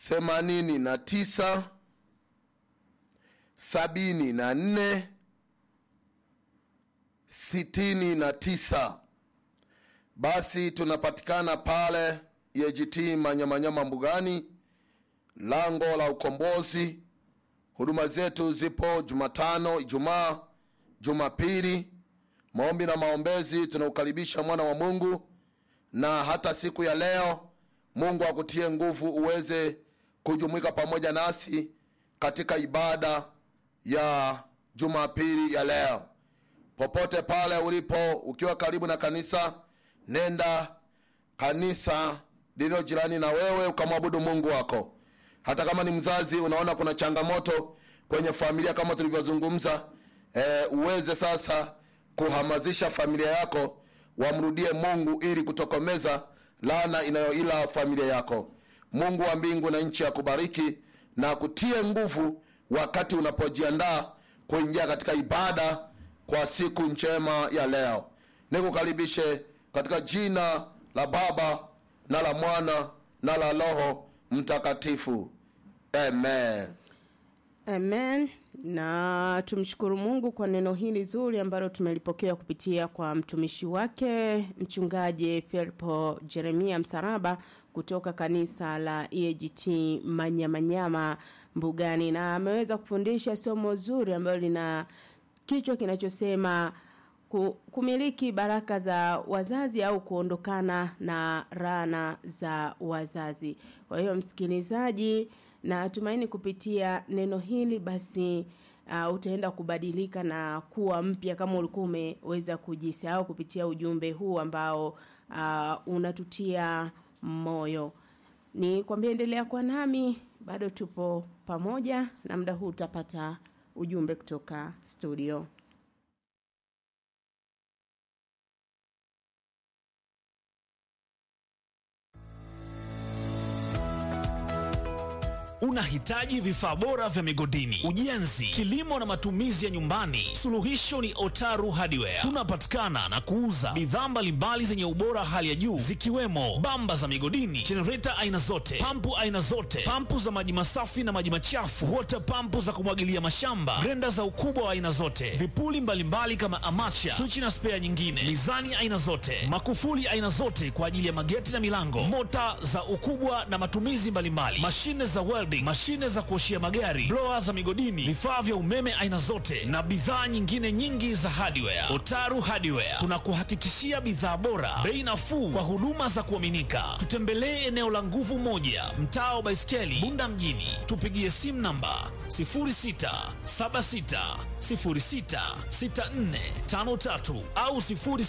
themanini na tisa sabini na nne sitini na tisa. Basi tunapatikana pale EAGT Manyamanyama Mbugani, lango la Ukombozi. Huduma zetu zipo Jumatano, Ijumaa, Jumapili, maombi na maombezi. Tunaukaribisha mwana wa Mungu, na hata siku ya leo Mungu akutie nguvu uweze kujumuika pamoja nasi katika ibada ya Jumapili ya leo. Popote pale ulipo, ukiwa karibu na kanisa, nenda kanisa lililo jirani na wewe ukamwabudu Mungu wako. Hata kama ni mzazi, unaona kuna changamoto kwenye familia kama tulivyozungumza, e, uweze sasa kuhamasisha familia yako wamrudie Mungu ili kutokomeza laana inayoila familia yako. Mungu wa mbingu na nchi akubariki na kutie nguvu wakati unapojiandaa kuingia katika ibada kwa siku njema ya leo. Nikukaribishe katika jina la Baba na la Mwana na la Roho Mtakatifu, amen. Amen. Na tumshukuru Mungu kwa neno hili zuri ambalo tumelipokea kupitia kwa mtumishi wake mchungaji Filipo Jeremia Msaraba kutoka kanisa la EAGT Manyamanyama Mbugani, na ameweza kufundisha somo zuri ambalo lina kichwa kinachosema ku- kumiliki baraka za wazazi au kuondokana na rana za wazazi. Kwa hiyo msikilizaji, na tumaini kupitia neno hili basi uh, utaenda kubadilika na kuwa mpya kama ulikuwa umeweza kujisahau kupitia ujumbe huu ambao uh, unatutia moyo. Ni kwambia endelea kwa nami, bado tupo pamoja na muda huu utapata ujumbe kutoka studio. Unahitaji vifaa bora vya migodini, ujenzi, kilimo na matumizi ya nyumbani? Suluhisho ni Otaru Hardware. Tunapatikana na kuuza bidhaa mbalimbali zenye ubora hali ya juu zikiwemo bamba za migodini, jenereta aina zote, pampu aina zote, pampu za maji masafi na maji machafu, water pampu za kumwagilia mashamba, grenda za ukubwa wa aina zote, vipuli mbalimbali kama amacha, swichi na spea nyingine, mizani aina zote, makufuli aina zote kwa ajili ya mageti na milango, mota za ukubwa na matumizi mbalimbali, mashine za welding, mashine za kuoshia magari, blower za migodini, vifaa vya umeme aina zote na bidhaa nyingine nyingi za hardware. Otaru Hardware tunakuhakikishia bidhaa bora, bei nafuu kwa huduma za kuaminika. Tutembelee eneo la nguvu moja, mtaa wa Baiskeli, Bunda mjini. Tupigie simu namba 0676066453 au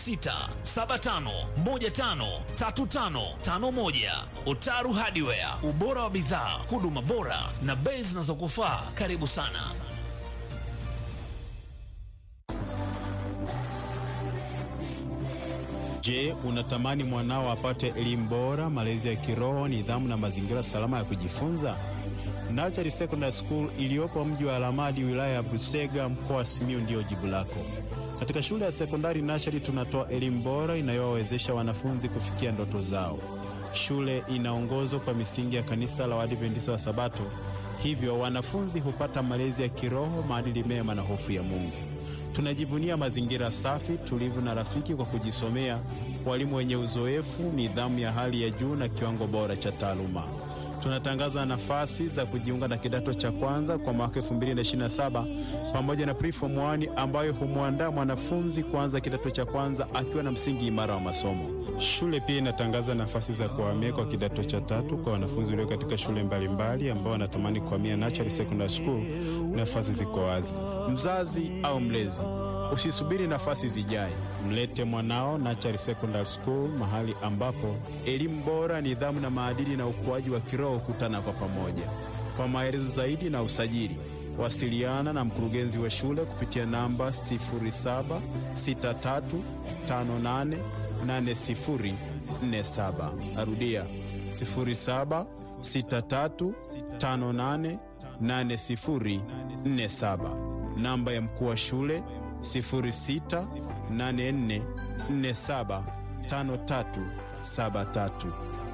0675153551. Otaru Hardware, ubora wa bidhaa, huduma bora na bei zinazokufaa. Karibu sana. Je, unatamani mwanao apate elimu bora, malezi ya kiroho, nidhamu na mazingira salama ya kujifunza? Nachari Secondary School iliyopo mji wa Alamadi, wilaya ya Busega, mkoa wa Simiyu ndiyo jibu lako. Katika shule ya sekondari Nachari tunatoa elimu bora inayowawezesha wanafunzi kufikia ndoto zao. Shule inaongozwa kwa misingi ya kanisa la Waadventista wa Sabato, hivyo wanafunzi hupata malezi ya kiroho, maadili mema na hofu ya Mungu. Tunajivunia mazingira safi, tulivu na rafiki kwa kujisomea, walimu wenye uzoefu, nidhamu ya hali ya juu na kiwango bora cha taaluma. Tunatangaza nafasi za kujiunga na kidato cha kwanza kwa mwaka 2027 pamoja na preform 1 ambayo humwandaa mwanafunzi kuanza kidato cha kwanza akiwa na msingi imara wa masomo. Shule pia inatangaza nafasi za kuhamia kwa kidato cha tatu kwa wanafunzi walio katika shule mbalimbali ambao wanatamani kuhamia Nachari Secondary School. Nafasi ziko wazi. Mzazi au mlezi, usisubiri nafasi zijae, mlete mwanao Nachari Secondary School, mahali ambapo elimu bora, nidhamu na maadili na ukuaji wa kiroho hukutana kwa pamoja. Kwa maelezo zaidi na usajili, wasiliana na mkurugenzi wa shule kupitia namba 0763588047. Narudia 0763588047. Namba ya mkuu wa shule 0684475373.